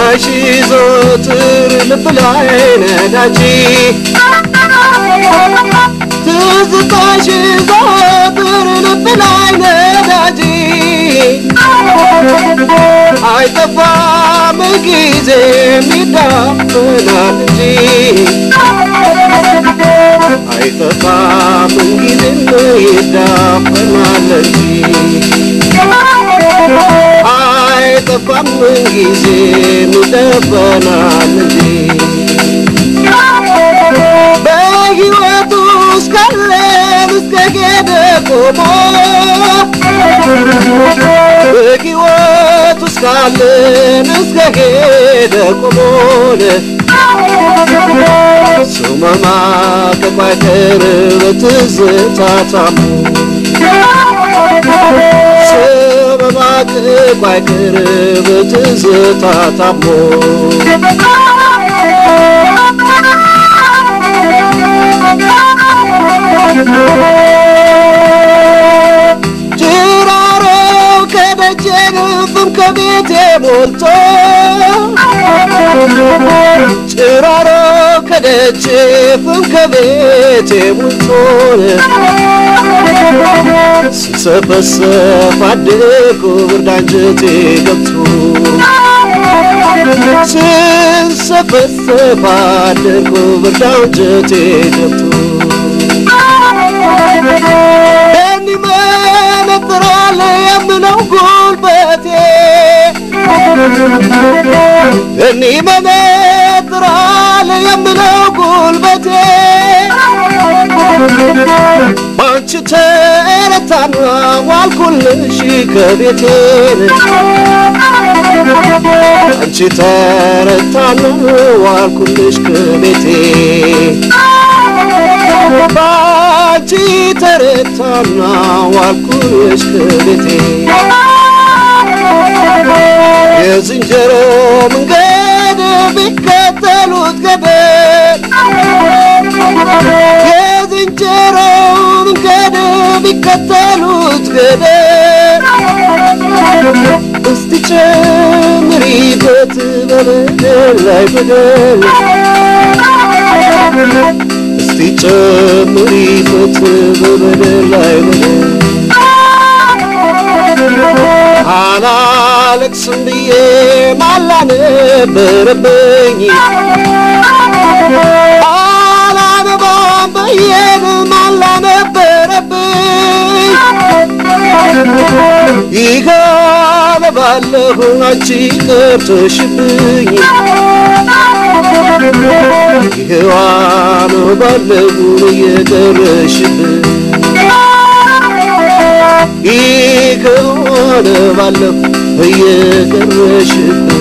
ትዝታሽ ዘወትር ልብ ላይ ነዳጅ ትዝታሽ ዘወትር ልብ ላይ ነዳጅ አይጠፋም ጊዜ ይዳፈናል እንጂ አይጠፋም ጊዜም ይዳፈናል እንጂ አይጠፋም ጊዜም ይዳፈናል እንጂ በሕይወቱ እስካለን እስከ ሄደ ቆሞ በሕይወቱ እስካለን እስከ ሄደ ቆሞን ሰው መማቀቅ አይቀር በትዝታ ታሞ ሰው መማቀቅ አይቀር በትዝታ ታሞ ጭራሮው ከደጄ ግንፍም ከቤቴ ሞልቶ ጭራሮ ከደጄ ፍም ከቤቴ ሞልቶ ስሰፈሰፍ አደርኩ ብርድ አንጀቴ ገብቶ ስሰፈሰፍ አደርኩ ብርድ አንጀቴ ገብቶ ደን ይመነጥራል የምለው ጉልበቴ ደን ይመነጥራል የምለው ጉልበቴ ባንቺ ተረታና ዋልኩልሽ ከቤቴ አንቺ ተረታና ዋልኩልሽ ከቤቴ ባንቺ ተረታና ዋልኩልሽ ከቤቴ የዝንጀሮ መንገድ ቢከተሉት ገደል የዝንጀሮ መንገድ ቢከተሉት ገደል እስቲ ጨምሪበት በበደል ላይ በደል እስቲ ጨምሪበት በበደል ላይ በደል አላለቅስም ብዬ ማላ ነበረብኝ አላነባም ብዬን ማላ ነበረብኝ ይገባለሁ አንቺ ቀርተሽብኝ ይህዋን ባለሁ እየቀረሽብኝ ይከሆነ ባለሁ እየቀረሽብኝ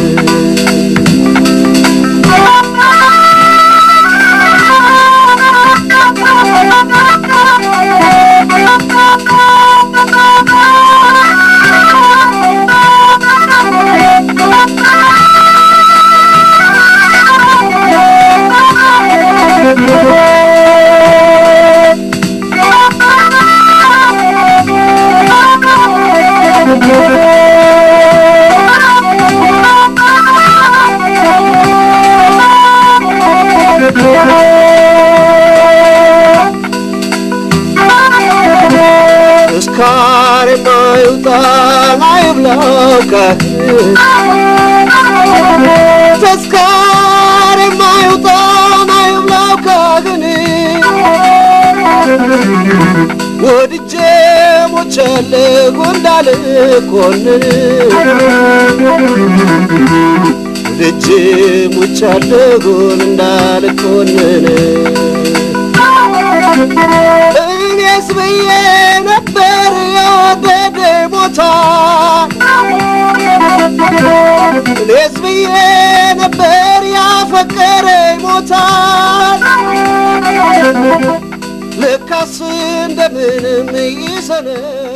እስካር የማይውጣ አይብላው ካህን ተስካር የማይውጣ አይብላው ካህን ወድጄ ሞቻለሁ እንዳልኮንን ወድጄ ሞቻለሁ እንዳልኮንን እኔስ ብዬ ነበር የወደደ ቦታ እኔስ ብዬ ነበር ያፈቀረ ሞታ ልካስ እንደምንም ይሰነ